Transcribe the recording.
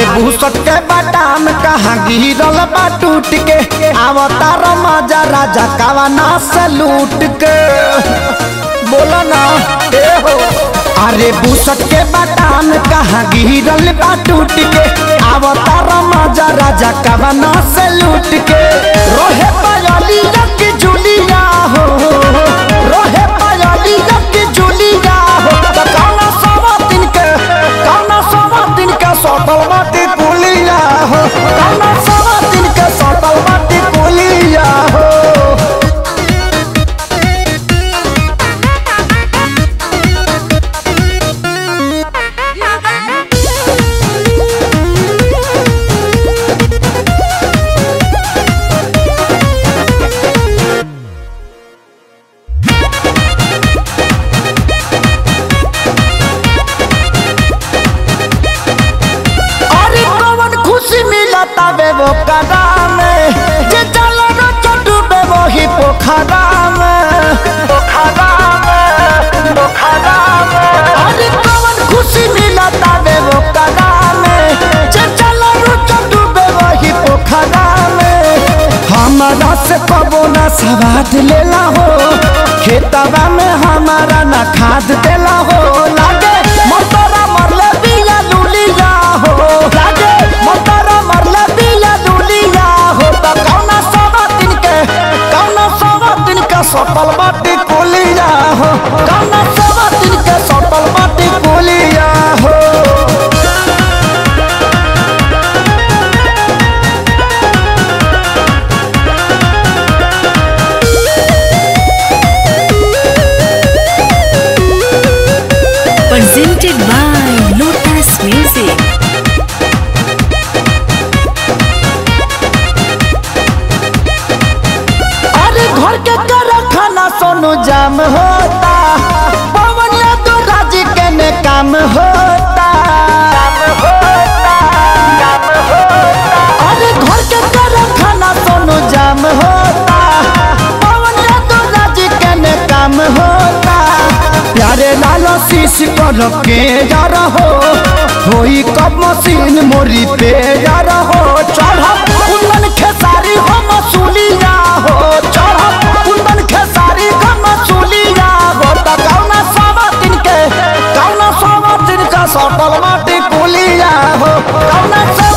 भूसट के बाटाम कहाँ गिरल बा टूट के अवतार मजा राजा कावाना से लूट के बोलो ना ए हो अरे भूसट के बाटाम कहाँ गिरल बा टूट के अवतार मजा राजा कावाना से लूट के रोहे पायली रख जुलिया हो रोहे पायली रख जुलिया हो त कौना सवा दिन के कौना सवा दिन के सटल बाटी पुलिया हो कौना सवा दिन के सटल बाटी पुलिया हो अरे कौन खुशी मिलता बे वो कदा में जे चलो न चटू बे वो ही पोखरा में पोखरा में पोखरा में अरे कौन खुशी मिलता बे वो कदा में जे चलो न चटू बे वो ही पोखरा में हमारा से कबो ना सवाद लेला हो खेतवा में हमारा ना खाद देला हो लागे मोटरा मरले बिया लुलिया हो लागे मोटरा मरले बिया लुलिया हो त कौना सवा दिन के कौना सवा दिन के सटल बाटी कोलिया हो कौना सवा दिन के सटल बाटी कोलिया हो presented by Lotus Music. अरे घर के कर खाना सोनू जाम होता पवन यादव राज के ने काम होता अरे घर के कर खाना सोनू जाम होता पवन यादव राज के ने काम होता प्यारे लालो शीश कर के जा रहो होई कब मशीन मोरी पे जा रहो चढ़ कुंदन खेसारी हो मसूलिया हो चढ़ कुंदन खेसारी हो मसूलिया हो त कौना सवा दिन के कौना सवा दिन का सटल माटी कुलिया हो कौना से